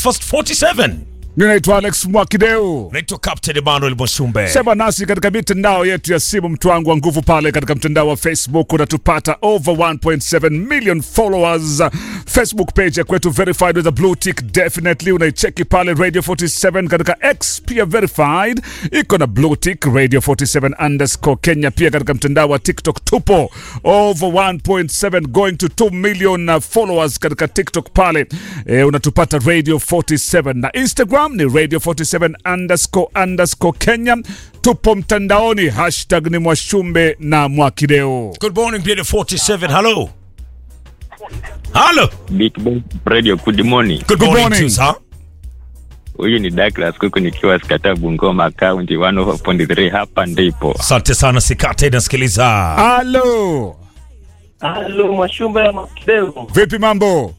First 47. Ninaitwa Alex Mwakideu. Naitwa Captain Emmanuel Mwashumbe. Sema nasi katika mitandao yetu ya simu, mtu wangu wa nguvu pale katika mtandao wa Facebook unatupata over 1.7 million followers. Facebook page ya kwetu verified with a blue tick, definitely unaicheki pale Radio 47 katika X pia verified iko na blue tick Radio 47 underscore Kenya. Pia katika mtandao wa TikTok tupo over 1.7 going to 2 million uh, followers katika TikTok pale e, unatupata Radio 47 na Instagram ni Radio 47 underscore underscore Kenya. Tupo mtandaoni, hashtag ni Mwashumbe na Mwakideo. Good morning, Beauty 47. Hello. Hello. Big Boy Radio, good morning. Good, Good morning, morning. to you, sir. Huyu ni Douglas Kuku nikiwa Skata Bungoma County 104.3 hapa ndipo. Asante sana Sikate inasikiliza. Halo, Halo Mwashumbe na Mwakideu. vipi mambo?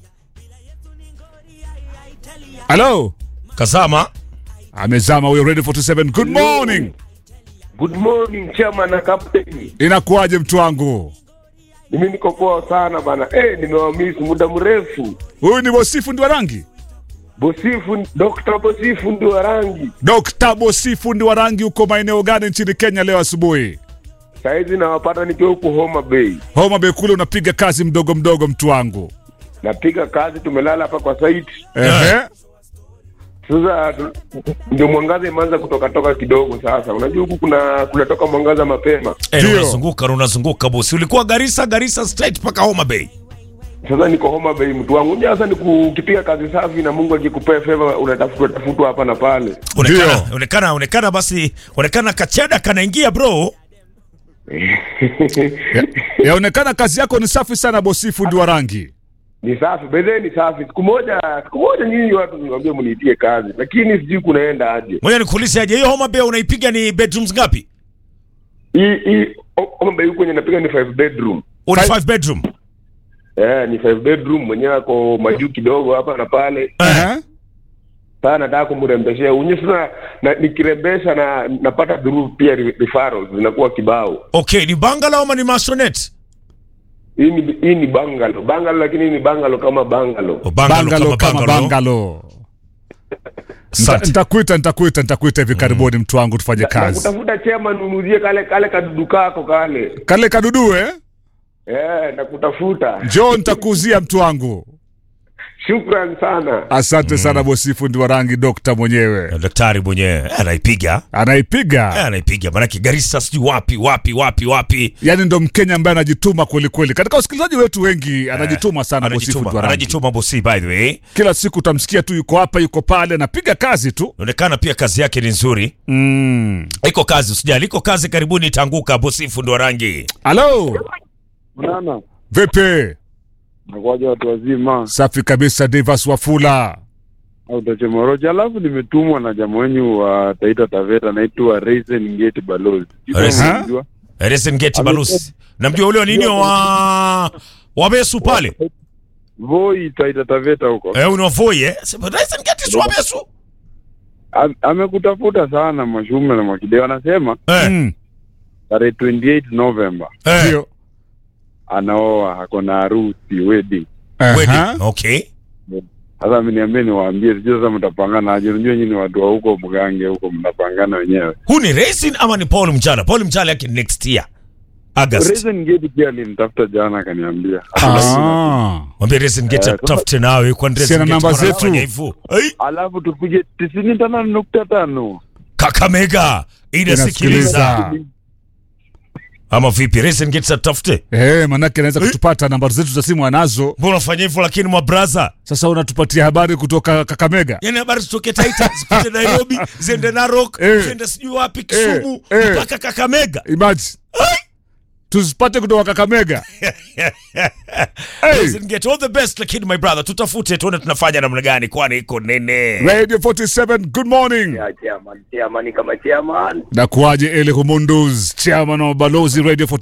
Halo, Kazama. amezama huyo Radio 47. Good morning, Good morning chama na kapteni. inakuwaje mtu wangu? Mimi niko poa sana bana. Eh, nimewamiss muda mrefu. Huyu ni Bosifu ndi wa rangi, Bosifu, Dr. Bosifu ndio wa rangi. Dr. Bosifu ndi wa rangi. Uko maeneo gani nchini Kenya leo asubuhi? Saizi nawapata nikiwa huku Homa Bay. Homa Bay kule unapiga kazi mdogo mdogo, mtu wangu. Napiga kazi, tumelala hapa kwa site. Ehe. Sasa tu- ndio mwangaza imeanza kutoka toka kidogo sasa. Unajua huku kuna kunatoka mwangaza mapema. Eh, Ndio. unazunguka unazunguka bosi. Ulikuwa Garissa, Garissa straight mpaka Homa Bay. Sasa niko Homa Bay mtu wangu. Unajua sasa ni kukipiga kazi safi na Mungu akikupea favor unatafutwa tafutwa hapa na pale. Onekana, Ndio. onekana, onekana basi, onekana kacheda kanaingia bro. Ya- Yaonekana kazi yako ni safi sana, Bosifu ndi wa rangi. Ni safi, bedhe ni safi. Siku moja, siku moja nyinyi watu niwaambie mniitie kazi, lakini sijui kunaenda aje. Ngoja nikuulize aje, hiyo Homa Bay unaipiga ni bedrooms ngapi? Hii hii Homa Bay huko kwenye napiga ni five bedroom. Una Five- 5 bedroom. Eh, ni five bedroom mwenyewe ako majuu kidogo hapa na pale. Ehe. Sasa nataka kumrembeshea. Unyi sasa na, nikirembesha na napata through pia re- referrals zinakuwa kibao. Okay, ni bungalow ama ni maisonette? Hii ni hii ni bungalow. Bungalow lakini ni bungalow kama bungalow. Oh, bungalow Bangalo kama kama bungalow. bangalo. Nita- Asante. Nitakuita, nitakuita, nitakuita hivi karibuni, mtu wangu, tufanye kazi. Nakutafuta chema nunuzie kale kale kadudu kako kale. Kale kadudu eh? Eh, nakutafuta. Njoo nitakuuzia mtu wangu. Shukran sana. Asante sana Bosifu ndi wa rangi, dokta mwenyewe Daktari mwenyewe anaipiga. Eh, anaipiga, anaipiga manake Garissa sijui wapi wapi wapi wapi. yaani ndo Mkenya ambaye anajituma kweli kweli. Katika wasikilizaji wetu wengi anajituma sana Bosifu ndi wa Anajituma, rangi. anajituma bosi by the way. Kila siku utamsikia tu yuko hapa yuko pale, anapiga kazi tu. Inaonekana pia kazi yake ni nzuri. Mm. Iko kazi usijali, iko kazi karibuni itaanguka bosi fundo rangi. Halo, Mnana, vipi? nakuwaja watu wazima Safi kabisa, Divas Wafula. au Tachemoroja. Alafu nimetumwa na jamaa wenyu wa Taita Taveta, anaitwa Raisin Gate Balozi. Sijui kama Raisin? unamjua. Resen Gate Balusi. Namjua ule wa nini wa Wabesu pale. Voi Taita Taveta huko. Eh, ni Voi eh. Sema Resen Gate si Wabesu. Am- Amekutafuta sana Mwashume na Mwakideo, anasema Eh. Mm. tarehe 28 November Eh. Ndio. anaoa, ako na harusi wedding. Aha. Wedding. Okay. Sasa ameniambia niwaambie, sijui sasa mtapangana aje. Unajua nyinyi ni watu wa huko Mgange huko, mnapangana wenyewe. Huu ni Racing ama ni Paul Mjala? Paul Mjala yake ni next year. August. Raisin Gate pia alinitafuta jana, akaniambia Ah. Mwambie Racing Gate Eh, tafute nawe kwa Racing Sina Gate namba wanafanya zetu. hivyo. Ai, alafu tupige tisini tano nukta tano. Kakamega inasikiliza. Inasikiliza. Ama vipi? Racing Gate tafute. Eh, manake anaweza kutupata namba zetu za simu anazo. Mbona unafanya hivyo lakini mwa brother? Sasa unatupatia habari kutoka Kakamega. Yaani habari zitoke Taita zipite Nairobi, ziende Narok, Eh. ziende sijui wapi Kisumu, Eh, eh. mpaka Kakamega. Imagine. Tuzipate kutoka Kakamega. Hey. Racing Gate all the best lakini my brother tutafute tuone tunafanya namna gani kwani iko nene. Radio 47, good morning. Ya chairman, chairman kama chairman. Na kuwaje Ele Humundus, chairman wa Balozi Radio 47.